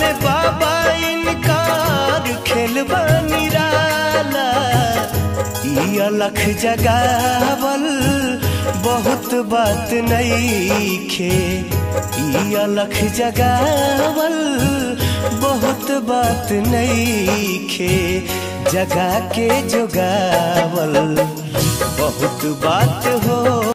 भोले बाबा इनकार खेलबा निराला ई अलख जगावल बहुत बात नईखे ई अलख जगावल बहुत बात नईखे जगा के जोगावल बहुत बात हो